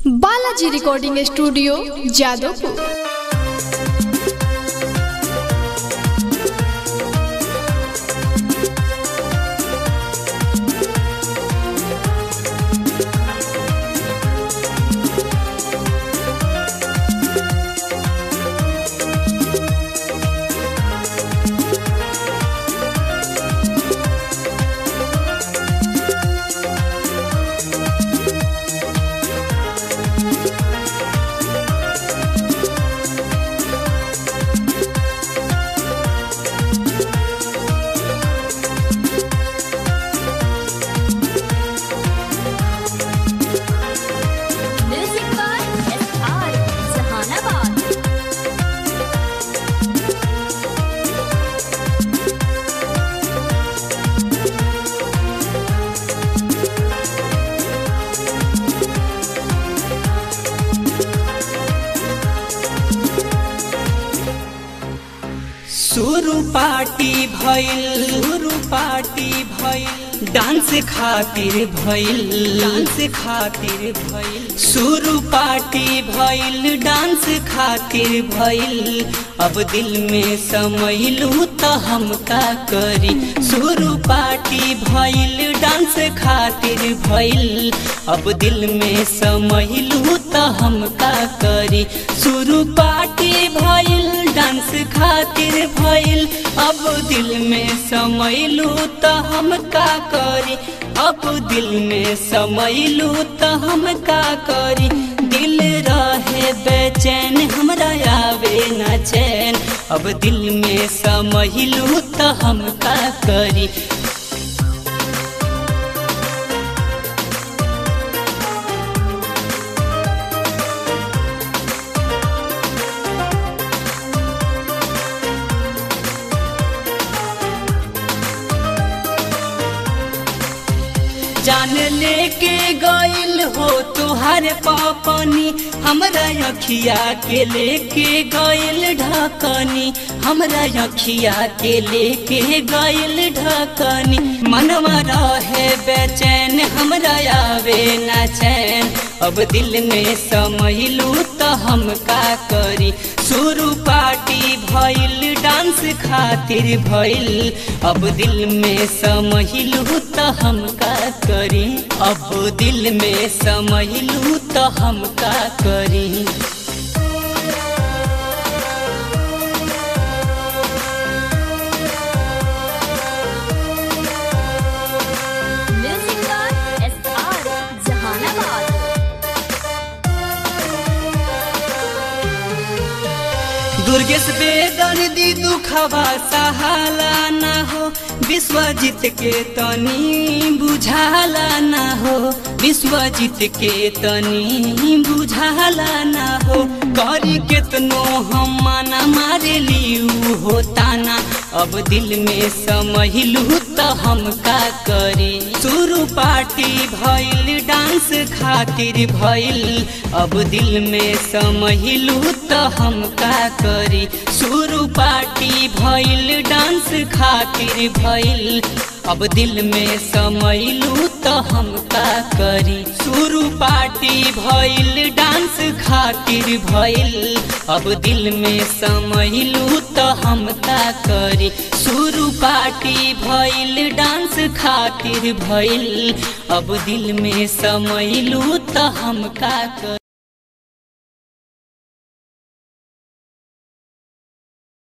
Balaji recording studio Jadavpur Music by SR Jahanabad. शुरू party भइल शुरू पार्टी भइल डांस खातिर भइल डांस खातिर भइल शुरू पार्टी भइल डांस खातिर भइल अब दिल में समैलू त हम का करी शुरू पार्टी भइल डांस खातिर भइल अब दिल में समैलू त हम का करी शुरू पार्टी भइल डांस खातिर भइल अब दिल में समैलू त हम का करी अब दिल में समैलू त हम का करी दिल रहे बेचैन हमरा आवे न चैन अब दिल में समैलू त हम का करी जान लेके गइल हो तुहार पापनी हमरा अखिया के लेके गइल ढकनी हमरा अखिया के लेके गइल ढकनी मनवा रहे बेचैन हमरा आवे न चैन अब दिल में समैलू त हम का करी शुरू पार्टी भइल डांस खातिर भइल अब दिल में समैलू त हम का करी अब दिल में समैलू त हम का करी Music by SR Jahanabad. Durgesh बेदर्दी दुखवा सहाला ना हो विश्वजीत के तनी बुझाला ना हो विश्वजीत के तनी बुझाला ना हो करी केतनो हम माना मारे लियू हो ताना अब दिल में समहिलू त हम का करी शुरू पार्टी भइल डांस खातिर भइल अब दिल में समहिलू त हम का करी शुरू पार्टी भइल डांस खातिर भइल अब दिल में समैलू त हम का करी शुरू पार्टी भइल डांस खातिर भइल अब दिल में समैलू त हम का करी शुरू पार्टी भइल डांस खातिर भइल अब दिल में समैलू त हम का करी